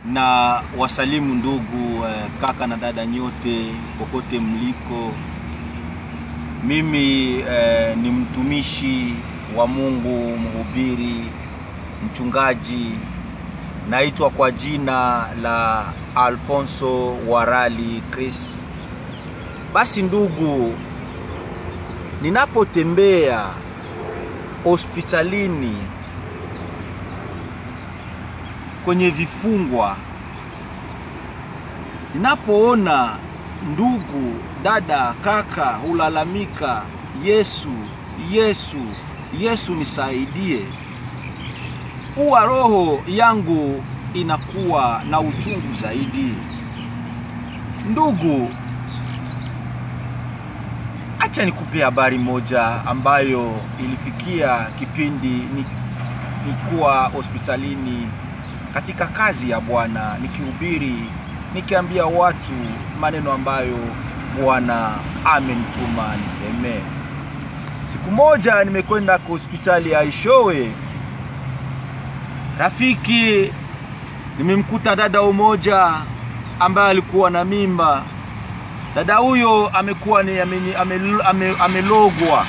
na wasalimu ndugu eh, kaka na dada nyote kokote mliko. Mimi eh, ni mtumishi wa Mungu, mhubiri, mchungaji. Naitwa kwa jina la Alfonso Warali Chris. Basi ndugu, ninapotembea hospitalini kwenye vifungwa, ninapoona ndugu, dada, kaka hulalamika, Yesu, Yesu, Yesu nisaidie, huwa roho yangu inakuwa na uchungu zaidi. Ndugu, acha nikupe habari moja ambayo ilifikia kipindi ni, nikuwa hospitalini katika kazi ya Bwana nikihubiri, nikiambia watu maneno ambayo Bwana amenituma niseme. Siku moja nimekwenda kwa hospitali ya Ishowe, rafiki, nimemkuta dada umoja ambaye alikuwa na mimba. Dada huyo amekuwa ni ame, ame, ame, amelogwa,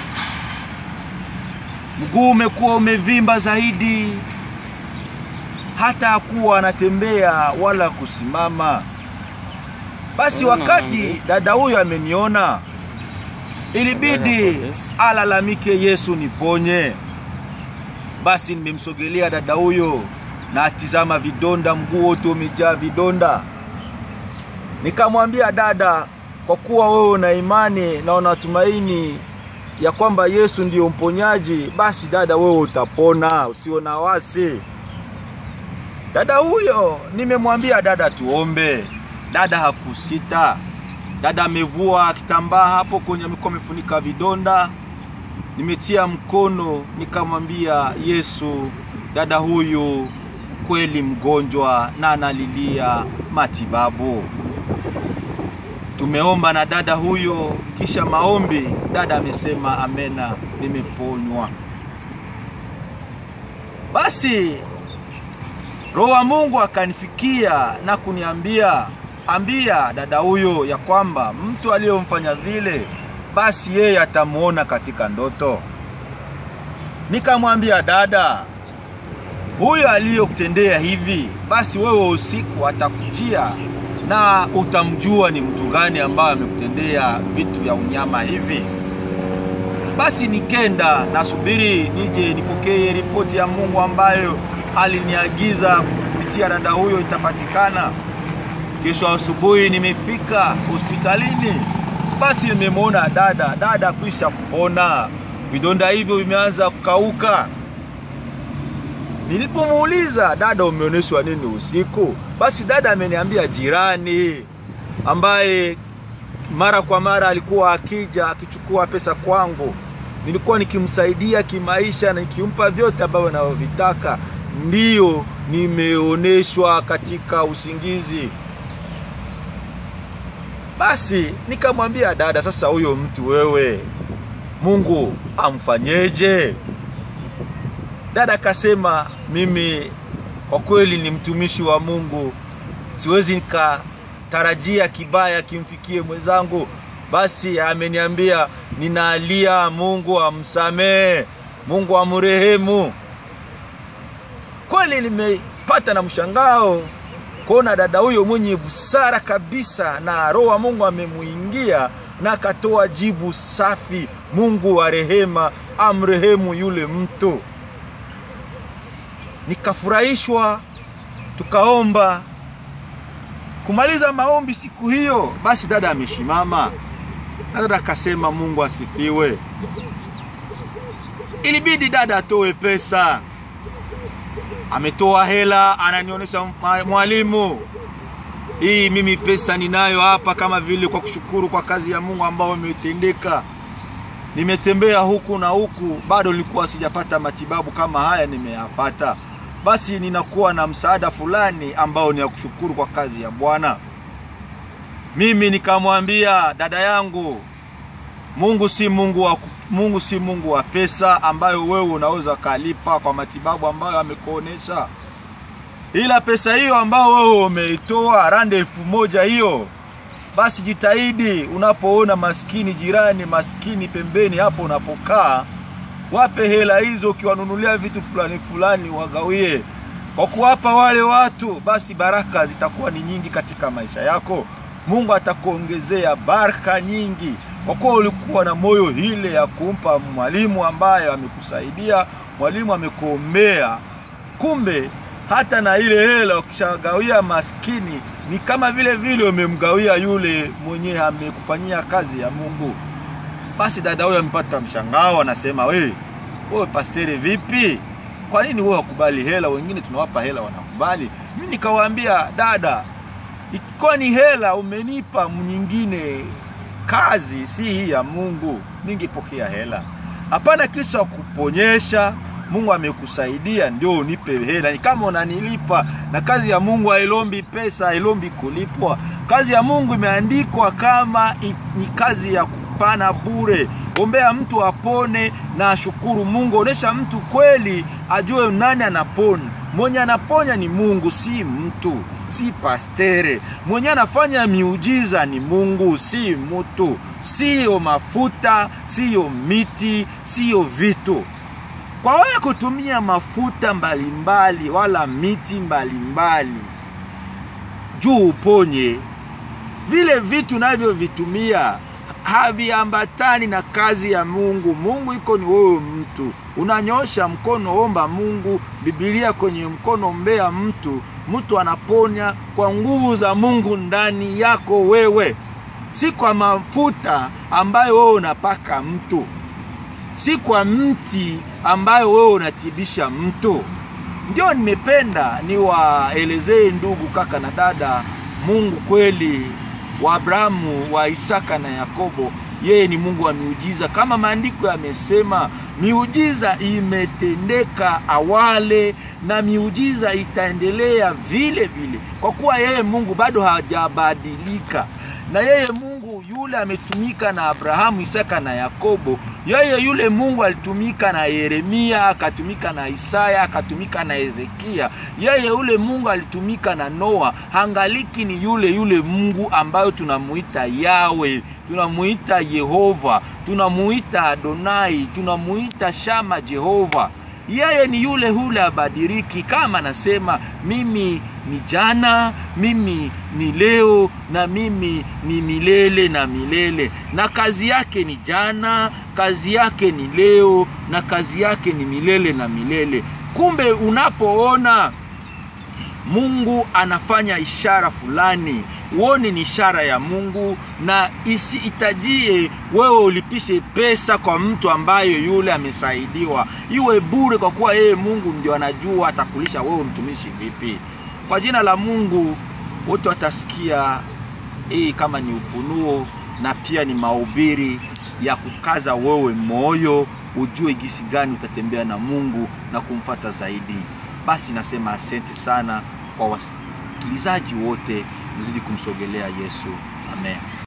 mguu umekuwa umevimba zaidi, hata hakuwa anatembea wala kusimama. Basi wakati dada huyo ameniona, ilibidi alalamike, Yesu niponye. Basi nimemsogelea dada huyo na atizama vidonda, mguu wote umejaa vidonda. Nikamwambia dada, kwa kuwa wewe una imani na unatumaini ya kwamba Yesu ndiyo mponyaji, basi dada, wewe utapona, usio na wasi. Dada huyo nimemwambia dada, tuombe. Dada hakusita. Dada amevua kitambaa hapo kwenye mikono, amefunika vidonda. Nimetia mkono, nikamwambia Yesu, dada huyu kweli mgonjwa na analilia matibabu. Tumeomba na dada huyo, kisha maombi, dada amesema amena, nimeponywa. Basi Roho wa Mungu akanifikia na kuniambia, ambia dada huyo ya kwamba mtu aliyomfanya vile, basi yeye atamuona katika ndoto. Nikamwambia dada, huyo aliyokutendea hivi, basi wewe usiku atakujia na utamjua ni mtu gani ambaye amekutendea vitu vya unyama hivi. Basi nikenda nasubiri nije nipokee ripoti ya Mungu ambayo aliniagiza kupitia dada huyo itapatikana. Kesho asubuhi nimefika hospitalini, basi nimemwona dada. Dada kwisha kupona, vidonda hivyo vimeanza kukauka. Nilipomuuliza dada, umeonyeshwa nini usiku? Basi dada ameniambia jirani ambaye mara kwa mara alikuwa akija akichukua pesa kwangu, nilikuwa nikimsaidia kimaisha na nikimpa vyote ambavyo anavyovitaka, ndiyo nimeonyeshwa katika usingizi. Basi nikamwambia dada, sasa huyo mtu wewe, Mungu amfanyeje? Dada akasema, mimi kwa kweli ni mtumishi wa Mungu, siwezi nikatarajia kibaya kimfikie mwenzangu. Basi ameniambia ninalia, Mungu amsamehe, Mungu amrehemu. Kweli nimepata na mshangao kuona dada huyo mwenye busara kabisa, na roho wa Mungu amemuingia na akatoa jibu safi, Mungu wa rehema amrehemu yule mtu. Nikafurahishwa, tukaomba. Kumaliza maombi siku hiyo, basi dada ameshimama na dada akasema, Mungu asifiwe. Ilibidi dada atoe pesa, ametoa hela, ananionyesha mwalimu, hii mimi pesa ninayo hapa, kama vile kwa kushukuru kwa kazi ya Mungu ambayo imetendeka. Nimetembea huku na huku, bado nilikuwa sijapata matibabu kama haya nimeyapata. Basi ninakuwa na msaada fulani ambao ni ya kushukuru kwa kazi ya Bwana. Mimi nikamwambia dada yangu, Mungu si Mungu wa Mungu si Mungu wa pesa ambayo wewe unaweza kalipa kwa matibabu ambayo amekuonesha. ila pesa hiyo ambao wewe umeitoa rande elfu moja hiyo basi jitahidi unapoona maskini jirani maskini pembeni hapo unapokaa wape hela hizo ukiwanunulia vitu fulani fulani wagawie kwa kuwapa wale watu basi baraka zitakuwa ni nyingi katika maisha yako mungu atakuongezea baraka nyingi kwa kuwa ulikuwa na moyo hile ya kumpa mwalimu ambaye amekusaidia mwalimu amekuombea kumbe hata na ile hela ukishagawia maskini ni kama vile vile umemgawia yule mwenye amekufanyia kazi ya mungu basi dada huyo amepata mshangao anasema we wewe pasteri vipi kwa nini wewe wakubali hela wengine tunawapa hela wanakubali mi nikawaambia dada ikiwa ni hela umenipa nyingine kazi si hii ya mungu ningepokea hela hapana kitu cha kuponyesha mungu amekusaidia ndio unipe hela ni kama unanilipa na kazi ya mungu hailombi pesa hailombi kulipwa kazi ya mungu imeandikwa kama i, ni kazi ya kupana bure ombea mtu apone na ashukuru mungu onyesha mtu kweli ajue nani anapona mwenye anaponya ni mungu si mtu si pastere mwenye anafanya miujiza ni mungu si mtu siyo mafuta siyo miti siyo vitu kwa wewe kutumia mafuta mbalimbali mbali, wala miti mbalimbali mbali, juu uponye vile vitu navyovitumia haviambatani na kazi ya mungu mungu iko ni wewe mtu unanyosha mkono omba mungu bibilia kwenye mkono ombea mtu mtu anaponya kwa nguvu za mungu ndani yako wewe si kwa mafuta ambayo wewe unapaka mtu si kwa mti ambayo wewe unatibisha mtu ndio nimependa niwaelezee ndugu kaka na dada mungu kweli wa abrahamu wa isaka na yakobo yeye ni mungu wa miujiza kama maandiko yamesema miujiza imetendeka awale na miujiza itaendelea vile vile kwa kuwa yeye mungu bado hajabadilika na yeye mungu yule ametumika na abrahamu isaka na yakobo yeye yule mungu alitumika na yeremia akatumika na isaya akatumika na hezekia yeye yule mungu alitumika na noa hangaliki ni yule yule mungu ambayo tunamuita yawe tunamuita yehova tunamuita adonai tunamuita shama jehova yeye ni yule hule abadiriki kama anasema mimi ni jana mimi ni leo na mimi ni milele na milele na kazi yake ni jana kazi yake ni leo na kazi yake ni milele na milele kumbe unapoona mungu anafanya ishara fulani uone ni ishara ya mungu na isihitajie wewe ulipishe pesa kwa mtu ambayo yule amesaidiwa iwe bure kwa kuwa yeye mungu ndio anajua atakulisha wewe mtumishi vipi kwa jina la mungu wote watasikia hii kama ni ufunuo na pia ni mahubiri ya kukaza wewe moyo ujue gisi gani utatembea na mungu na kumfata zaidi basi nasema asante sana kwa wasikilizaji wote mzidi kumsogelea yesu amen